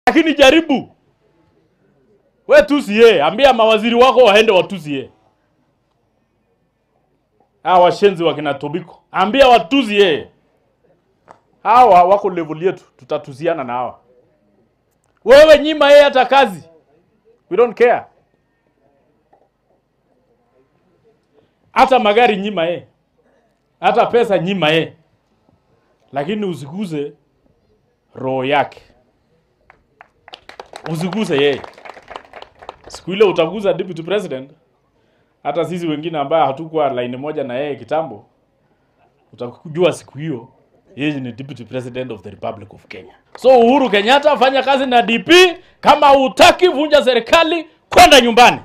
lakini jaribu we tusi ye, ambia mawaziri wako waende watusi ye. Hawa washenzi wakina Tobiko, ambia watusi ye. Hawa wako level yetu, tutatuziana na hawa. Wewe nyima yeye hata kazi, we don't care. Hata magari nyima ye, hata pesa nyima ye, lakini usiguze roho yake, usiguse yeye. Siku ile utaguza deputy president, hata sisi wengine ambaye hatukuwa line moja na yeye kitambo, utakujua siku hiyo yeye ni deputy president of the republic of Kenya. So Uhuru Kenyatta, fanya kazi na DP. Kama hutaki vunja serikali, kwenda nyumbani.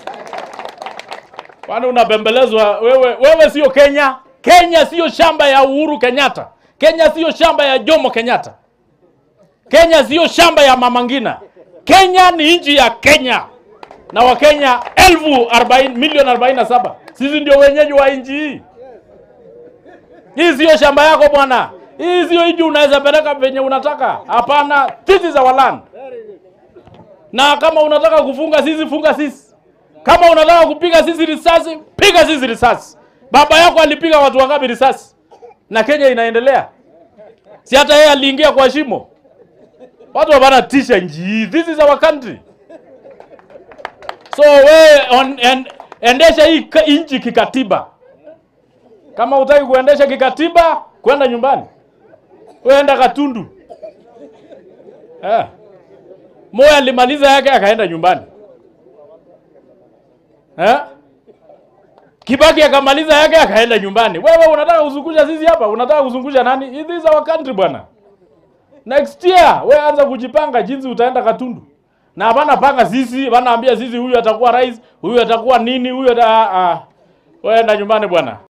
Kwani unabembelezwa wewe? Wewe sio Kenya. Kenya sio shamba ya Uhuru Kenyatta. Kenya sio shamba ya Jomo Kenyatta. Kenya sio shamba ya Mama Ngina. Kenya ni nchi ya Kenya na Wakenya elfu arobaini milioni arobaini na saba. Sisi ndio wenyeji wa nchi hii. Hii sio shamba yako bwana. Hii sio nchi unaweza peleka venye unataka. Hapana, this is our land. Na kama unataka kufunga sisi, funga sisi. Kama unataka kupiga sisi risasi, piga sisi risasi. Baba yako alipiga watu wangapi risasi? Na Kenya inaendelea. Si hata yeye aliingia kwa shimo. Watu hapana tisha nchi hii. This is our country. So we on, en, endesha hii ka- nchi kikatiba. Kama hutaki kuendesha kikatiba, kwenda nyumbani. Wewe enda Katundu. Eh. Moya alimaliza yake akaenda nyumbani. Eh? Kibaki akamaliza yake akaenda nyumbani. Wewe unataka kuzungusha sisi hapa? Unataka kuzungusha nani? This is our country bwana. Next year we anza kujipanga jinsi utaenda Katundu. Na hapana panga sisi, wanaambia sisi huyu atakuwa rais, huyu atakuwa nini, huyu ata, ah, ah. Wewe enda nyumbani bwana.